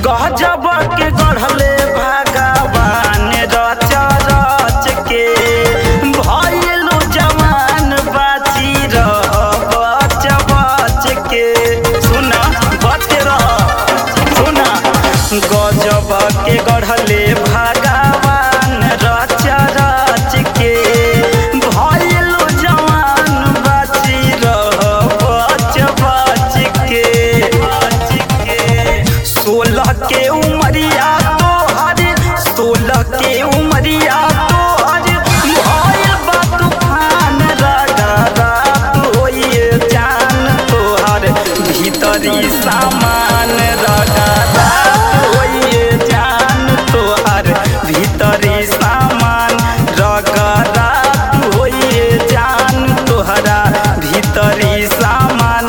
गजब के गढ़ले भगवान रच रच के भइलु जवान बाची रह बच बच के सुन बच के रह सुन गजब के गढ़ले भगवान रच रच के भइलु जवान बाची रह बच बच के बच के सोलह के उमरिया तोहर सोलह के उमरिया तोहर भइल बा तूफान रागा रात होइए जान तोहर भीतरी सामान रागा रात होइए जान तोहर भीतरी सामान रागा रात होइए जान तोहरा भीतरी सामान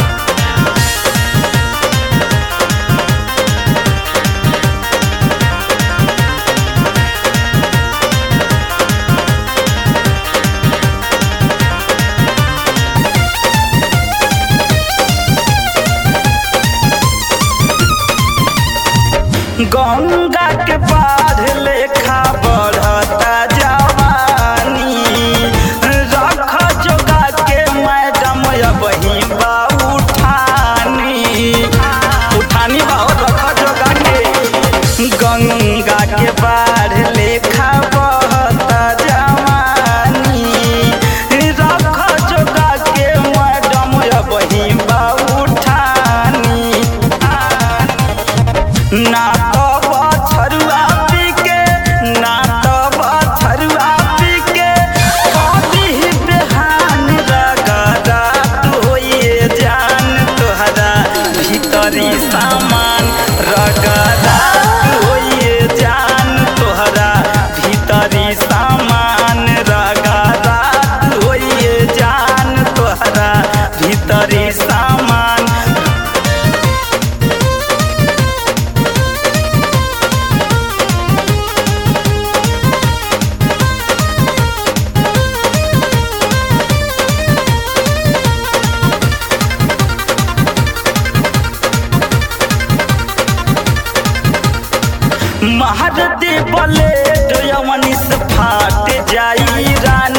गंगा के बाढ़ लेखा बढ़ता जवानी रख जोगा के मैडम वही बा उठानी उठानी बा और रख जोगा के गंगा के बाढ़ लेखा बढ़ता जवानी रख जोगा के मैडम वही बा उठानी ना तो बछरुआ पी के ना तो बछरुआ पी के कभी ही बेहान रगा रात होइए जान तोहरा भीतरी सामान रगा रात होइए जान तोहरा भीतरी सामान रगा रात होइए जान तोहरा भीतरी सामान महारती बलेट यमनिस फाट जाई रानी